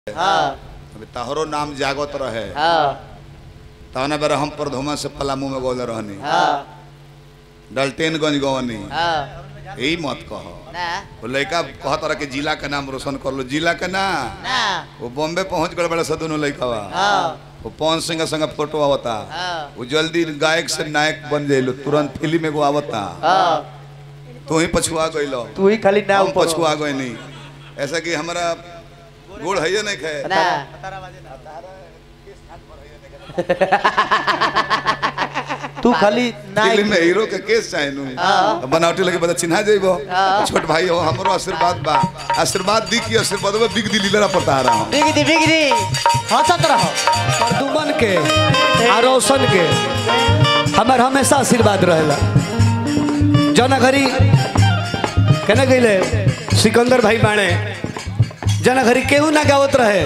हाँ अभी तहरो नाम जागत रहे हाँ तवने बेर हम प्रधुमा से पलामू में गोले रहनी हाँ डल्टेनगंज गवनी हाँ यही मत कह ना वो लड़का कहत रहा कि जिला के नाम रोशन कर लो जिला के ना ना वो बॉम्बे पहुंच गए बड़े सदुनो लड़का हाँ वो पवन सिंह संग फोटो आवता हाँ वो जल्दी गायक से नायक बन जाइलो तुरंत फिल्म एगो आवता हाँ तू ही पछुआ गइलो तू ही खाली नाम हम पछुआ गए नहीं ऐसा कि हमारा गोड़ है नहीं खे ना तू खाली नायक फिल्म में हीरो के केस चाहे नु हाँ। बनावटी लगे बता चिन्हा जाइबो हाँ। छोट भाई हो हमरो आशीर्वाद बा आशीर्वाद दी की आशीर्वाद में बिग दिल लीलरा पता रहा हूं बिगड़ी बिगड़ी हंसत रहो प्रदुमन के आ रोशन के हमार हमेशा आशीर्वाद रहेला जना घरी केना गईले सिकंदर भाई बाणे जना घरी केहू ना गावत रहे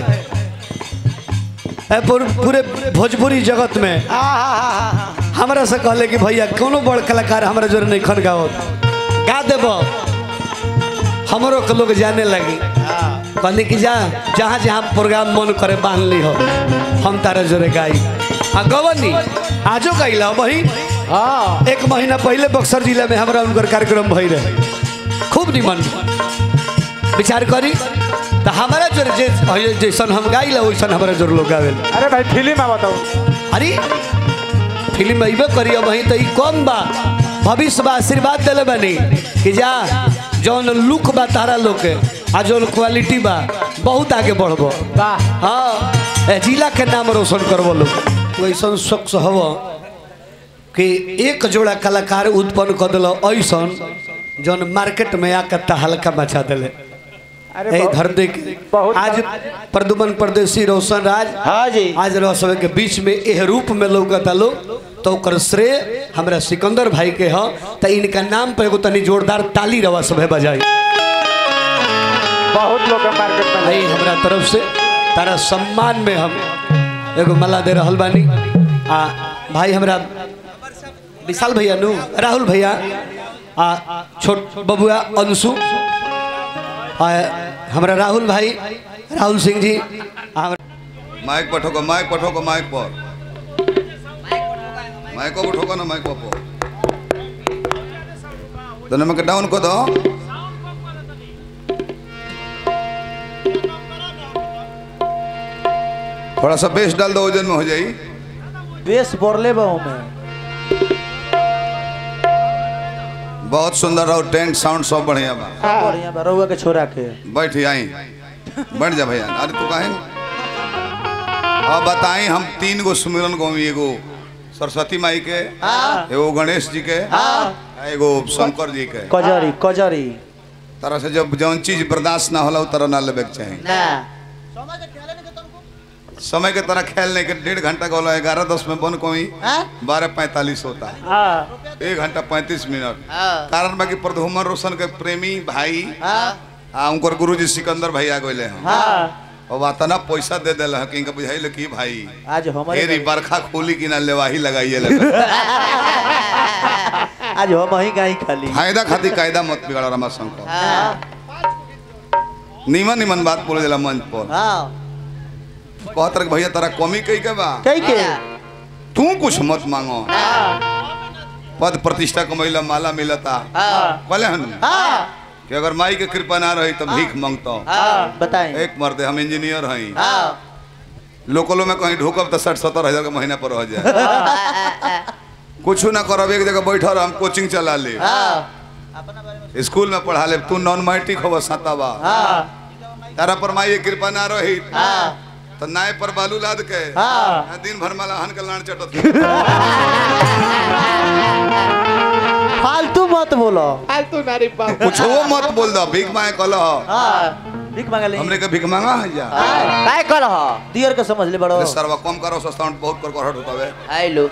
ए पूर- पूरे भोजपुरी जगत में हमरा से कहले कि भैया कोनो बड़ कलाकार हमरा जोरे नहीं खन गावत गा देब हमरो के लोग जाने लगी कहली कि जा जहाँ जहाँ प्रोग्राम मन करे बांध ली हो हम तारा जोरे गाई हाँ गवनी आजो गईला वही हाँ एक महीना पहले बक्सर जिला में हमारा उनकर कार्यक्रम भई रहे खूब निमन विचार करी तो हमारा जोर जे जैसन हम गाइला वैसन हमारा जोर लोग गावेल अरे भाई फिल्म आ बताओ अरे फिल्म अइबे करिए वहीं तो ई कम बा भविष्य बा आशीर्वाद दिले बानी कि जा जौन लुक बा तारा लोग के आ जौन क्वालिटी बा बहुत आगे बढ़बो वाह हाँ ए जिला के नाम रोशन करबो लोग वैसन शख्स हव कि एक जोड़ा कलाकार उत्पन्न कर दिल ऐसन जौन मार्केट में आकर हल्का मचा दिले अरे ए बहुत- धरती के बहुत- आज प्रदुमन परदेसी रोशन राज हाँ जी आज रह सब के बीच में एह रूप में लौकता लोग तो ओकर श्रेय हमरा सिकंदर भाई के ह त इनका नाम पे एगो तनी जोरदार ताली रवा सभे बजाई बहुत लोग के मार्केट में भाई हमरा तरफ से तारा सम्मान में हम एगो मला दे रहल बानी आ भाई हमरा विशाल भैया नु राहुल भैया आ छोट बबुआ अंशु आ हमरा राहुल भाई राहुल सिंह जी आ हमरा माइक पर ठोको माइक पर ठोको माइक पर माइक पर ठोको ना माइक पर तो नमक डाउन को दो थोड़ा सा बेस डाल दो वजन में हो जाई बेस बोरले बाहू में बहुत सुंदर रहो टेंट साउंड सब बढ़िया बा सब बढ़िया बा रउआ के छोरा के बैठ आई बैठ जा भैया अरे तू काहे अब बताई हम तीन गो सुमिरन गौवी एगो सरस्वती माई के एगो गणेश जी के आ एगो शंकर जी के कजरी कजरी तरह से जब जौन चीज बर्दाश्त ना होला उ तरह ना लेबे के चाही ना समय के तरह खेल नहीं के डेढ़ घंटा का होला ग्यारह दस में बन कोई हाँ बारह पैंतालीस होता है हाँ एक घंटा पैंतीस मिनट हाँ कारण बाकी प्रधुमन रोशन के प्रेमी भाई हाँ आ उनकर गुरुजी सिकंदर भैया गए हैं हाँ और वातना पैसा दे दिल है कि इनका बुझाइल कि भाई आज हमारे फेरी बरखा खोली कि ना लेवाही लगाइए लगा आज हम ही गाई खाली फायदा खातिर कायदा मत बिगाड़ रमा शंकर हाँ निमन निमन बात बोले दिला मंच पर हाँ कहत रहे भैया तारा कमी कही के बा कई के तू कुछ मत मांगो पद प्रतिष्ठा कमैला माला मिलता हाँ कहले हन हाँ कि अगर माई के कृपा ना रही तो भीख मांगतो हाँ बताएं एक मर्दे हम इंजीनियर हई हाँ लोकलों में कहीं ढूकब तो साठ सत्तर हजार का महीना पर रह जाए कुछ ना करब एक जगह बैठल हम कोचिंग चला ले हाँ स्कूल में पढ़ा ले तू नॉन मैट्रिक हो सातावा हाँ तारा पर माई के कृपा ना रही हाँ तो नाय पर बालू लाद के हाँ। दिन भर माला हन के लान चटत फालतू मत बोलो कुछ वो मत बोल दो भीख मांगे कल हाँ भीख मांगा ले हमने के भीख मांगा है जा काय कर हो दियर के समझ ले बड़ो अरे सरवा कम करो सस्ता बहुत कर कर हट होता है आई लो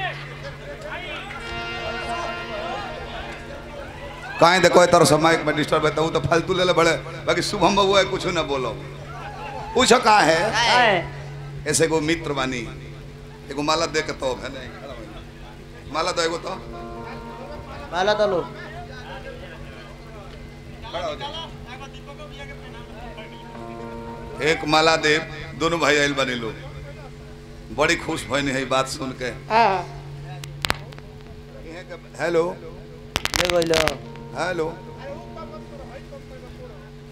काहे देखो तरह समय में डिस्टर्ब है तो फालतू ले ले बड़े बाकी शुभम बाबू है कुछ ना बोलो पूछ का है ऐसे को मित्र बानी एगो माला दे के तो है नहीं माला दो एगो तो माला तो लो खड़ा हो जा एक माला देव दोनों भाई आयल बने लोग बड़ी खुश भइनी है ई बात सुन के हेलो ले गइलो हेलो